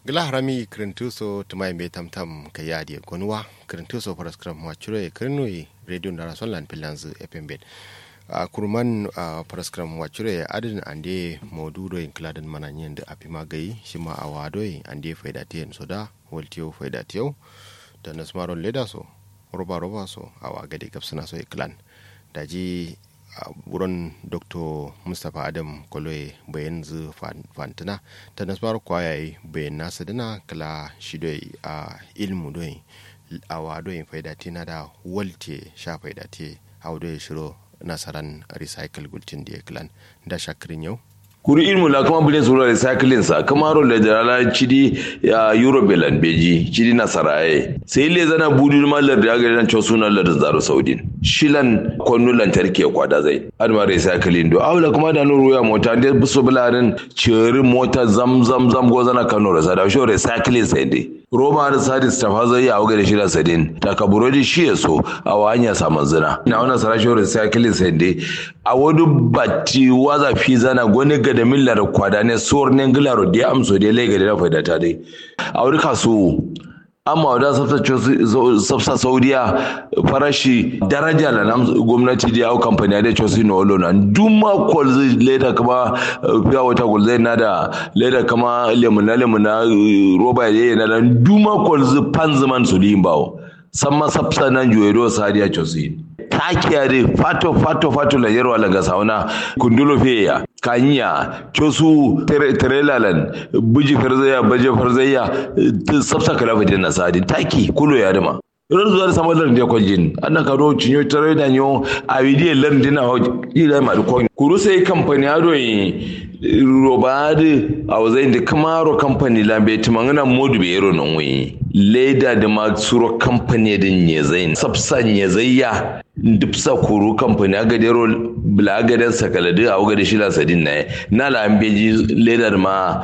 gila harami kirintuso tumai me tamtam ka yadi gonwa kirintuso paraskram wachure kirnui radio ndara sonlan pilanzu epembet a kurman a paraskram wachure adin ande modudo in kladan mananyen da api magai shima a wadoi ande faidatiyen soda waltiyo faidatiyo da nasmaron leda so roba roba so a wagade gabsana so iklan daji a wurin dr mustapha adam kwaloye bayan zu fantina ta nasmar kwayaye bayan nasa dana kala shi doi a ilmu doi a wadoyin faidati na da walte sha faidati a wadoyin shiro nasaran recycle gultin da ya kilan da shakirin yau kuri ilmu la kama bile sura recycling sa kama ro le dala chidi ya euro belan beji chidi na saraye sai le zana budu mallar da ga nan cewa sunan lar zaro saudin shilan konnu lantarki kwada zai har ma recycling do awla kuma da nuru ya mota da buso bularin ciri mota zam zam zam go zana kano rasa da sho recycling sai dai roma da sadis ta fa zai yawo da shida sadin ta kaburodi shi ya so a wanya samun zina na wannan sarashin recycling sai dai a wani batti waza fi zana gwani ga da millar kwada ne suwar ne gilaro da amso da lai ga da faida ta dai a wani kasu amma wadda safsa saudiya farashi daraja da nan gwamnati da yawo kamfani da cosi na walo na duma kwal leda kama fiya wata kwal zai na da leda kama lemuna lemuna roba ya yi na da duma kwal zai pan zaman su yin bawo samma safsa nan juwedo sadiya cosi takiyare fato fato fato la yerwa la ga sauna kundulo feya kanya cosu terelalan buji farzaya baje farzaya sabsa kala fa dinna sadi taki kulo ya dama ran zuwa da samar da kwajin annan karo cinyo tare da nyo a bidiyon lar dina ho ila ma ko kuru sai kamfani ado yi robadi a wazai da kamaro kamfani lambe tumangana modu be yero non wi leda da ma suro kamfani din ne zai sabsa ne zai ya dipsa kuru kamfani aga dero bla aga den sakalade a waga da shila sadin na na la ambeji leda da ma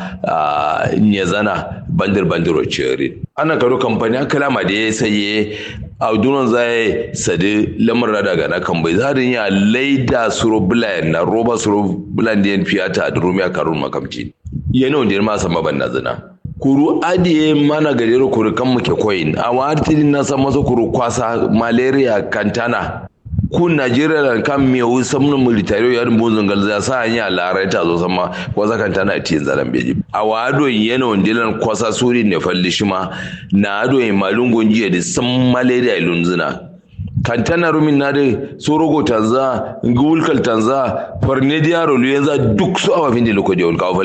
ne zana bandir bandiro chere ana karo kamfani aka lama da ya saye a dunan zai sadi lamar daga na kan bai zarin ya laida suro bulan na roba suro bulan da yan fiyata a durumiya karun makamci yana wanda ya ma sama ban na zina kuru adiye mana gajero kuru kan muke koyin a wani na san masa kuru kwasa malaria kantana ku najeriya da kan miyawu samun military ya rumbu zungal za sa hanya larai ta zo sama kwasa kantana tiyin zaran beji a wado yana wandilan kwasa suri ne falli shi ma na ado yin malungon jiya da san malaria ilunzuna kantana rumin na da sorogo tanza ngulkal tanza farne diaro luyenza duk su awa fin da lokaci wani kawo